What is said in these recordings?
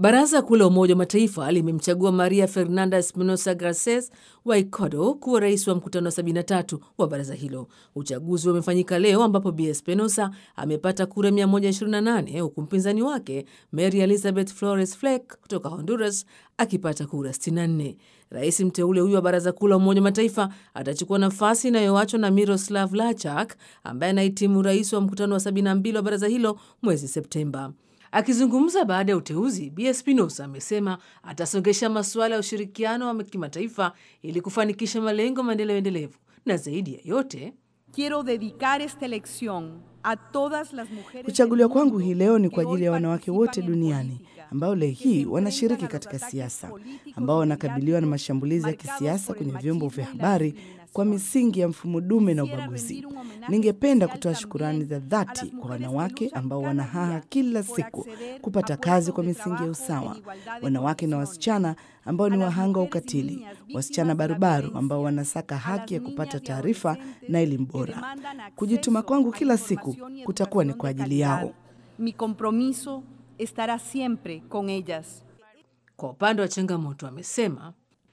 Baraza Kuu la Umoja wa Mataifa limemchagua Maria Fernanda Espinosa Garces wa Ecuador kuwa rais wa mkutano wa 73 wa baraza hilo. Uchaguzi umefanyika leo ambapo Bi Espinosa amepata kura 128 huku mpinzani wake Mary Elizabeth Flores Fleck kutoka Honduras akipata kura 64. Rais mteule huyo wa Baraza Kuu la Umoja wa Mataifa atachukua nafasi inayoachwa na Miroslav Lachak ambaye anahitimu rais wa mkutano wa 72 wa baraza hilo mwezi Septemba. Akizungumza baada ya uteuzi, Bi Espinosa amesema atasongesha masuala ya ushirikiano wa kimataifa ili kufanikisha malengo ya maendeleo endelevu na zaidi ya yote Quiero dedicar esta elección a todas las mujeres Kuchaguliwa del kwangu mundo hii leo ni que kwa hoy ajili ya wanawake wote participan en duniani política, ambao leo que se hii wanashiriki enfrentan a katika los ataques siasa, políticos ambao y wanakabiliwa na mediáticos mashambulizi ya marcados kisiasa por el kwenye vyombo vya machismo y la habari kwa discriminación. misingi ya mfumo dume na Quisiera ubaguzi. rendir un homenaje Ningependa especial kutoa también shukurani za a dhati las kwa mujeres que wanawake luchan ambao cada wanahaha día kila por siku acceder kupata a kazi puestos kwa de misingi ya trabajo usawa, en igualdad de wanawake na condiciones. wasichana ambao ni A las wahanga wa mujeres y ukatili, niñas víctimas wasichana de la barubaru ambao violencia, wanasaka a las haki ya kupata niñas y taarifa adolescentes na elimu que bora. demandan acceso Kujituma kwangu a kila siku información y kutakuwa ni educación kwa de ajili calidad. yao. Mi compromiso estará siempre con ellas. Kwa upande wa changamoto, amesema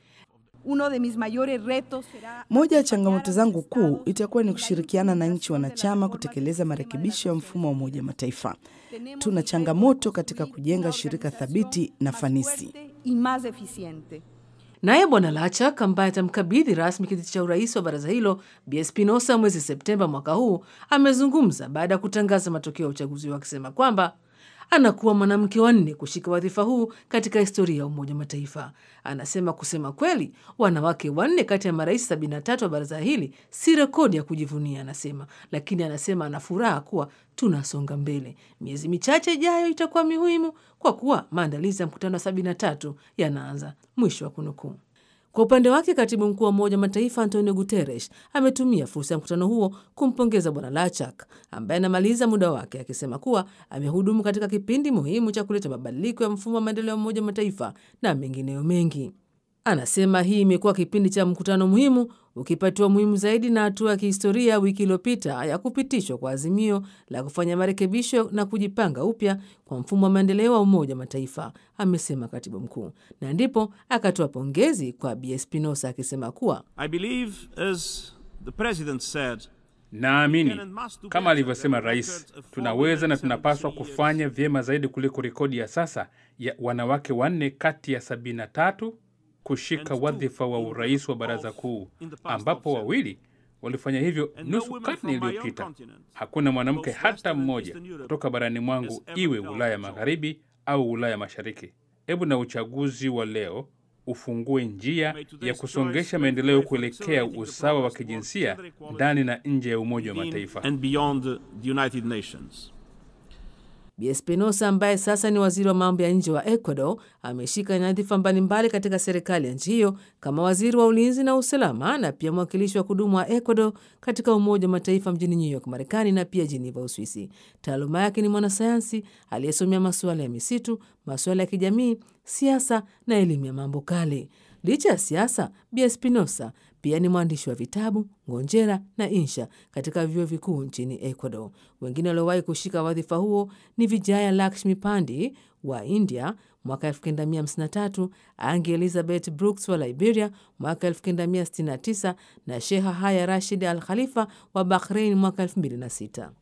Uno de mis mayores retos será Moja ya acompañar changamoto a zangu los kuu estados itakuwa ni en la kushirikiana na nchi implementación de la wanachama reforma kutekeleza del sistema de marekebisho ya las mfumo wa Naciones Umoja wa Mataifa. Tenemos Tuna el reto de changamoto katika construir kujenga una shirika organización thabiti na más fanisi. fuerte y más eficiente. Naye Bwana Lachak ambaye atamkabidhi rasmi kiti cha urais wa baraza hilo Bi Espinosa mwezi Septemba mwaka huu amezungumza baada ya kutangaza matokeo ya uchaguzi huo akisema kwamba anakuwa mwanamke wa nne kushika wadhifa huu katika historia ya Umoja wa Mataifa. Anasema kusema kweli, wanawake wanne kati ya marais 73 wa baraza hili si rekodi ya kujivunia, anasema, lakini anasema ana furaha kuwa tunasonga mbele. Miezi michache ijayo itakuwa muhimu kwa kuwa maandalizi ya mkutano wa 73 yanaanza. Mwisho wa kunukuu. Kwa upande wake katibu mkuu wa Umoja wa Mataifa Antonio Guterres ametumia fursa ya mkutano huo kumpongeza Bwana Lachak ambaye anamaliza muda wake, akisema kuwa amehudumu katika kipindi muhimu cha kuleta mabadiliko ya mfumo wa maendeleo ya Umoja wa Mataifa na mengineyo mengi. Anasema hii imekuwa kipindi cha mkutano muhimu ukipatiwa muhimu zaidi na hatua ya kihistoria wiki iliyopita ya kupitishwa kwa azimio la kufanya marekebisho na kujipanga upya kwa mfumo wa maendeleo wa Umoja wa Mataifa, amesema katibu mkuu, na ndipo akatoa pongezi kwa Bi Espinosa akisema kuwa I believe, as the President said, Naamini kama alivyosema rais, tunaweza na tunapaswa kufanya vyema zaidi kuliko rekodi ya sasa ya wanawake wanne kati ya 73 kushika wadhifa wa urais wa baraza kuu, ambapo wawili walifanya hivyo nusu karne iliyopita. Hakuna mwanamke hata mmoja kutoka barani mwangu, iwe Ulaya Magharibi au Ulaya Mashariki. Hebu na uchaguzi wa leo ufungue njia ya kusongesha maendeleo kuelekea usawa wa kijinsia ndani na nje ya Umoja wa Mataifa. and beyond the United Nations. Bi Espinosa ambaye sasa ni waziri wa mambo ya nje wa Ecuador ameshika nyadhifa mbalimbali katika serikali ya nchi hiyo kama waziri wa ulinzi na usalama na pia mwakilishi wa kudumu wa Ecuador katika Umoja wa Mataifa mjini New York, Marekani na pia Geneva, Uswisi. Taaluma yake ni mwanasayansi aliyesomea masuala ya misitu, masuala ya kijamii, siasa na elimu ya mambo kale. Licha ya siasa, Bi Espinosa pia ni mwandishi wa vitabu, ngonjera na insha katika vyuo vikuu nchini Ecuador. Wengine waliowahi kushika wadhifa huo ni Vijaya Lakshmi Pandi wa India mwaka 1953, Angi Elizabeth Brooks wa Liberia mwaka 1969 na Sheha Haya Rashid Al Khalifa wa Bahrain mwaka 2006.